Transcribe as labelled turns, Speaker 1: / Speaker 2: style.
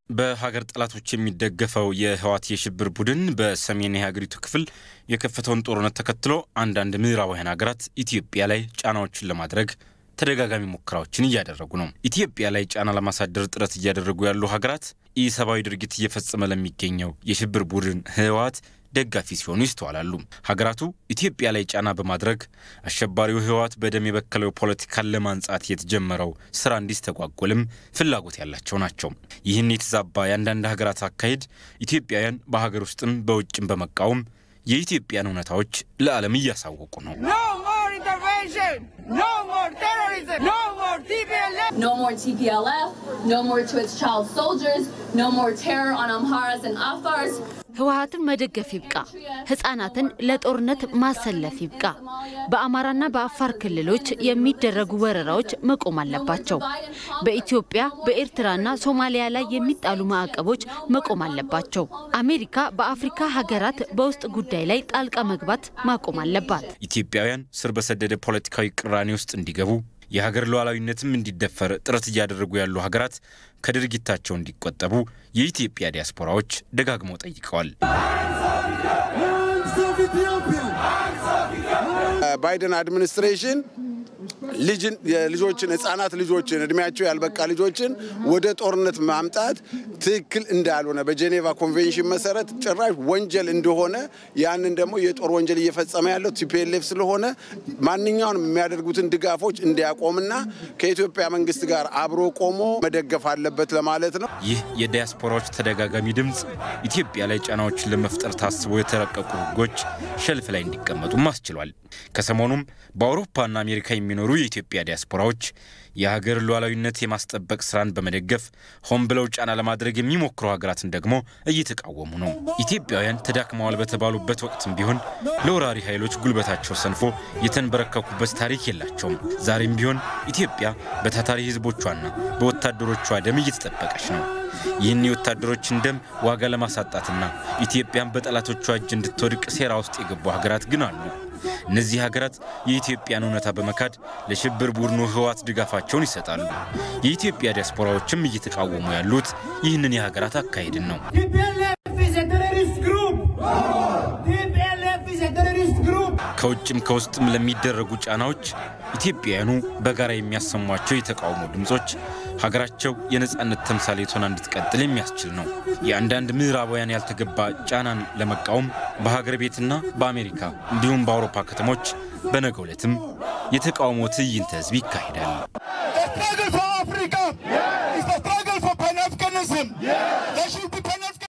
Speaker 1: በሀገር ጠላቶች የሚደገፈው የህወሓት የሽብር ቡድን በሰሜን የሀገሪቱ ክፍል የከፈተውን ጦርነት ተከትሎ አንዳንድ ምዕራባውያን ሀገራት ኢትዮጵያ ላይ ጫናዎችን ለማድረግ ተደጋጋሚ ሙከራዎችን እያደረጉ ነው። ኢትዮጵያ ላይ ጫና ለማሳደር ጥረት እያደረጉ ያሉ ሀገራት ኢሰብአዊ ድርጊት እየፈጸመ ለሚገኘው የሽብር ቡድን ህወሓት ደጋፊ ሲሆኑ ይስተዋላሉ። ሀገራቱ ኢትዮጵያ ላይ ጫና በማድረግ አሸባሪው ህወሓት በደም የበከለው ፖለቲካን ለማንጻት የተጀመረው ስራ እንዲስተጓጎልም ፍላጎት ያላቸው ናቸው። ይህን የተዛባ የአንዳንድ ሀገራት አካሄድ ኢትዮጵያውያን በሀገር ውስጥም በውጭም በመቃወም የኢትዮጵያን እውነታዎች ለዓለም እያሳወቁ ነው።
Speaker 2: No more TPLF, no more to its child soldiers, no more terror on Amharas and Afars.
Speaker 3: ህወሓትን መደገፍ ይብቃ። ህጻናትን ለጦርነት ማሰለፍ ይብቃ። በአማራና በአፋር ክልሎች የሚደረጉ ወረራዎች መቆም አለባቸው። በኢትዮጵያ በኤርትራና ሶማሊያ ላይ የሚጣሉ ማዕቀቦች መቆም አለባቸው። አሜሪካ በአፍሪካ ሀገራት በውስጥ ጉዳይ ላይ ጣልቃ መግባት ማቆም አለባት።
Speaker 1: ኢትዮጵያውያን ስር በሰደደ ፖለቲካዊ ቅራኔ ውስጥ እንዲገቡ የሀገር ሉዓላዊነትም እንዲደፈር ጥረት እያደረጉ ያሉ ሀገራት ከድርጊታቸው እንዲቆጠቡ የኢትዮጵያ ዲያስፖራዎች ደጋግመው ጠይቀዋል።
Speaker 4: ባይደን አድሚኒስትሬሽን ልጆችን ህጻናት ልጆችን እድሜያቸው ያልበቃ ልጆችን ወደ ጦርነት ማምጣት ትክክል እንዳልሆነ በጄኔቫ ኮንቬንሽን መሰረት ጭራሽ ወንጀል እንደሆነ ያንን ደግሞ የጦር ወንጀል እየፈጸመ ያለው ቲፒኤልኤፍ ስለሆነ ማንኛውንም የሚያደርጉትን ድጋፎች እንዲያቆምና ከኢትዮጵያ መንግስት ጋር አብሮ ቆሞ መደገፍ አለበት ለማለት ነው።
Speaker 1: ይህ የዲያስፖራዎች ተደጋጋሚ ድምፅ ኢትዮጵያ ላይ ጫናዎችን ለመፍጠር ታስበው የተረቀቁ ህጎች ሸልፍ ላይ እንዲቀመጡም አስችሏል። ከሰሞኑም በአውሮፓና አሜሪካ የሚኖሩ የኢትዮጵያ ዲያስፖራዎች የሀገር ሉዓላዊነት የማስጠበቅ ስራን በመደገፍ ሆን ብለው ጫና ለማድረግ የሚሞክሩ ሀገራትን ደግሞ እየተቃወሙ ነው። ኢትዮጵያውያን ተዳክመዋል በተባሉበት ወቅትም ቢሆን ለወራሪ ኃይሎች ጉልበታቸው ሰንፎ የተንበረከኩበት ታሪክ የላቸውም። ዛሬም ቢሆን ኢትዮጵያ በታታሪ ህዝቦቿና በወታደሮቿ ደም እየተጠበቀች ነው። ይህን የወታደሮችን ደም ዋጋ ለማሳጣትና ኢትዮጵያን በጠላቶቿ እጅ እንድትወድቅ ሴራ ውስጥ የገቡ ሀገራት ግን አሉ። እነዚህ ሀገራት የኢትዮጵያን እውነታ በመካድ ለሽብር ቡድኑ ህወሓት ድጋፋቸውን ይሰጣሉ። የኢትዮጵያ ዲያስፖራዎችም እየተቃወሙ ያሉት ይህንን የሀገራት አካሄድን ነው። ከውጭም ከውስጥም ለሚደረጉ ጫናዎች ኢትዮጵያውያኑ በጋራ የሚያሰሟቸው የተቃውሞ ድምፆች ሀገራቸው የነፃነት ተምሳሌት ሆና እንድትቀጥል የሚያስችል ነው። የአንዳንድ ምዕራባውያን ያልተገባ ጫናን ለመቃወም በሀገር ቤትና በአሜሪካ እንዲሁም በአውሮፓ ከተሞች በነገው ዕለትም የተቃውሞ ትዕይንተ ህዝብ ይካሄዳል።